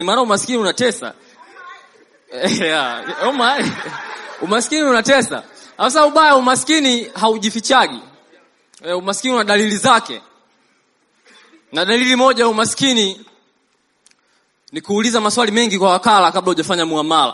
maana umaskini unatesa yeah. oh my. umaskini unatesa sasa ubaya umaskini haujifichagi e, umaskini una dalili zake na dalili moja ya umaskini ni kuuliza maswali mengi kwa wakala kabla hujafanya muamala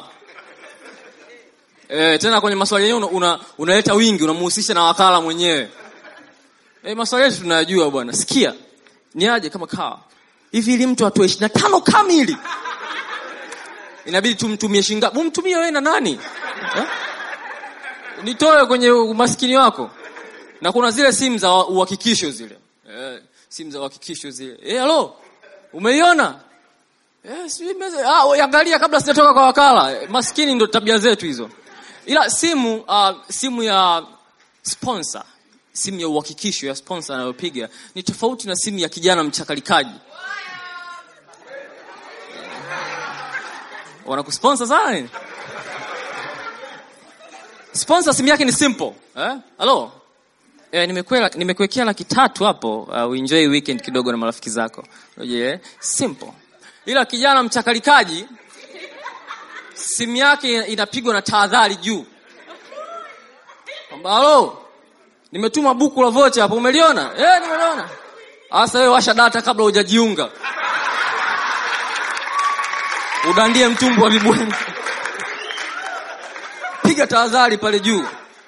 e, tena kwenye maswali yenyewe una, una, unaleta wingi unamuhusisha na wakala mwenyewe e, maswali yetu tunayajua bwana sikia ni aje kama kawa hivi ili mtu atoe ishirini na tano kamili inabidi tumtumie shingapi umtumie wewe na nani eh? nitoe kwenye umaskini wako na kuna zile simu za uhakikisho zile eh, simu za uhakikisho zile eh, halo umeiona eh, sijui meza ah, angalia kabla sijatoka kwa wakala eh, maskini ndo tabia zetu hizo ila simu uh, simu ya sponsor simu ya uhakikisho ya sponsor anayopiga ni tofauti na simu ya kijana mchakalikaji wanakusponsor sana nini sponsor simu yake ni simple eh halo eh, nimekuwekea nimekuwekea laki tatu hapo uh, uenjoy weekend kidogo na marafiki zako yeah. simple ila kijana mchakalikaji simu yake inapigwa na tahadhari juu kwamba halo nimetuma buku la vocha hapo umeliona eh nimeliona sasa wewe washa data kabla hujajiunga udandie mtumbu wa vibwenzi piga tahadhari pale juu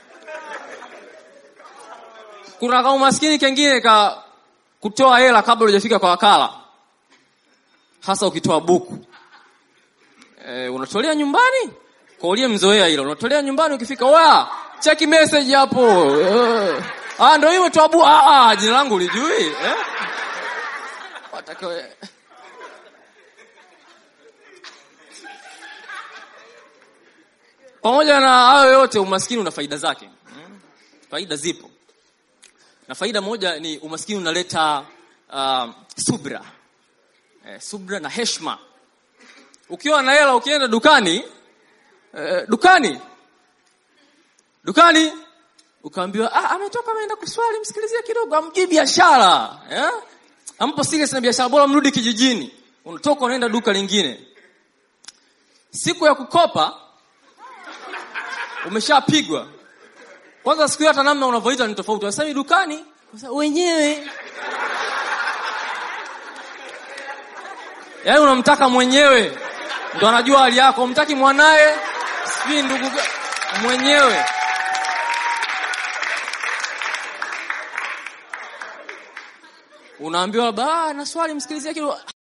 kuna ka umaskini kengine ka kutoa hela kabla hujafika kwa wakala hasa ukitoa buku e, unatolea nyumbani kwa uliye mzoea hilo unatolea nyumbani ukifika wa cheki message hapo uh. ah ndio hiyo toa buku ah, ah jina langu ulijui eh wataka pamoja na hayo yote umaskini una faida zake hmm? faida zipo na faida moja ni umaskini unaleta uh, subra eh, subra na heshma ukiwa na hela ukienda dukani eh, dukani dukani ukaambiwa ah, ametoka ameenda kuswali msikilizie kidogo amjui biashara eh? ampo serious na biashara bora mrudi kijijini unatoka unaenda duka lingine siku ya kukopa umeshapigwa kwanza siku hiyo hata namna unavyoita ni tofauti wasemi dukani wenyewe yaani unamtaka mwenyewe ndo anajua hali yako umtaki mwanaye sijui ndugu mwenyewe unaambiwa ba na swali msikilizie kidogo